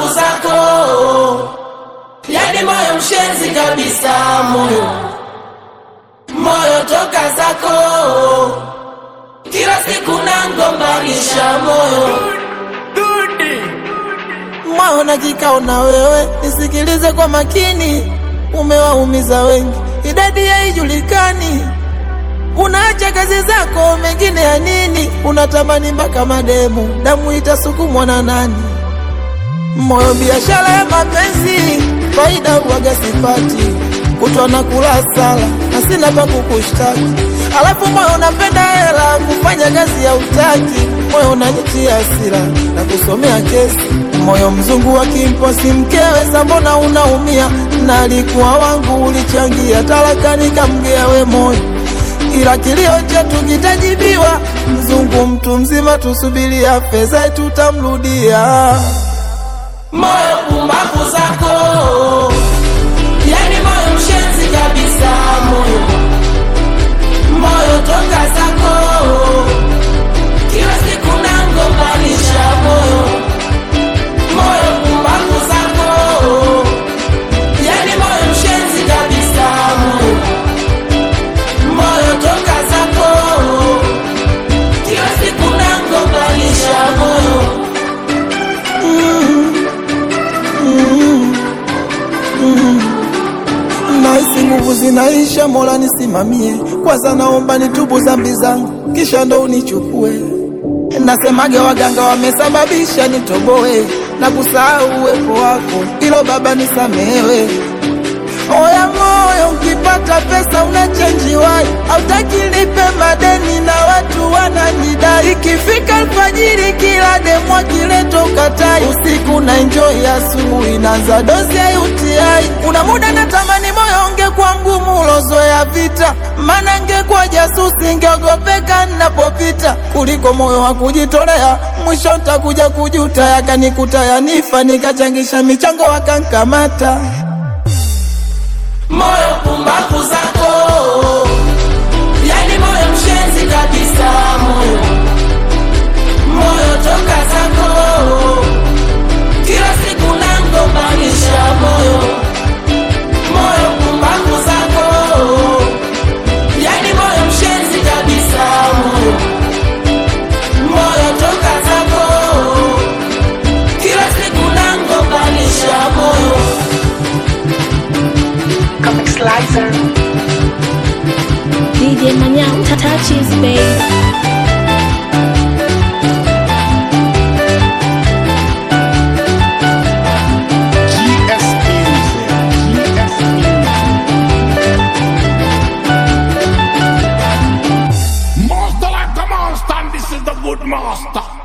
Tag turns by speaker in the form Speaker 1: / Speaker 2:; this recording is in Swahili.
Speaker 1: pumbavu zako, yani moyo mshenzi kabisa, moyo moyo toka zako, kila siku nangombanisha moyo
Speaker 2: moyo na kikao na wewe, nisikilize kwa makini, umewaumiza wengi, idadi haijulikani. Unaacha kazi zako, mengine ya nini? Unatamani mpaka mademu, damu itasukumwa na nani? Moyo biashara ya mapenzi, faida uwaga sipati, kutwa na kula sala na sina pa kukushtaki. Alafu moyo unapenda hela, kufanya kazi ya utaki, moyo unanitia hasira na kusomea kesi. Moyo mzungu wa kimposi mkewe, sa mbona unaumia? Na alikuwa wangu, ulichangia talaka, nikamgea we moyo ila kilio chetu kitajibiwa. Mzungu mtu mzima, tusubiria fedha tutamrudia.
Speaker 1: moyo pumbavu zako, yani moyo mshenzi kabisa, moyo moyo toka zako, kila siku nangombanisha moyo moyo pumbavu zako, yani moyo mshenzi kabisa, moyo moyo toka zako, kila siku nangombanisha moyo
Speaker 2: Nahisi nguvu zinaisha, Mola nisimamie. Kwanza naomba nitubu dhambi zangu, kisha ndo unichukue. Nasemage waganga wamesababisha nitoboe na kusahau uwepo wako, ilo Baba nisamehewe. Oya moyo, ukipata pesa unachenjiwai, hautaki lipe madeni na watu wananidai. Ikifika alfajiri, kila demu akileto katai, usiku na enjoy, asubuhi naanza dozi ya UTI. Kuna muda natamani moyo ungekuwa mgumu ulozoea vita, maana ngekuwa jasusi, ngeogopeka ninapopita, kuliko moyo wa kujitolea. Mwisho ntakuja kujuta, yakanikuta yanifa, nikachangisha michango wakankamata.
Speaker 1: moyo pumbavu zako, yani moyo mshenzi kabisa, moyo moyo toka zako, kila siku nangombanisha moyo moyo pumbavu zako, yani moyo mshenzi kabisa, moyo moyo toka zako, kila siku nangombanisha moyo
Speaker 3: Comic Slicer.
Speaker 4: DJ Manyao touches babe.
Speaker 5: GS Music. GS Music. Master like a monster, and this is the good master.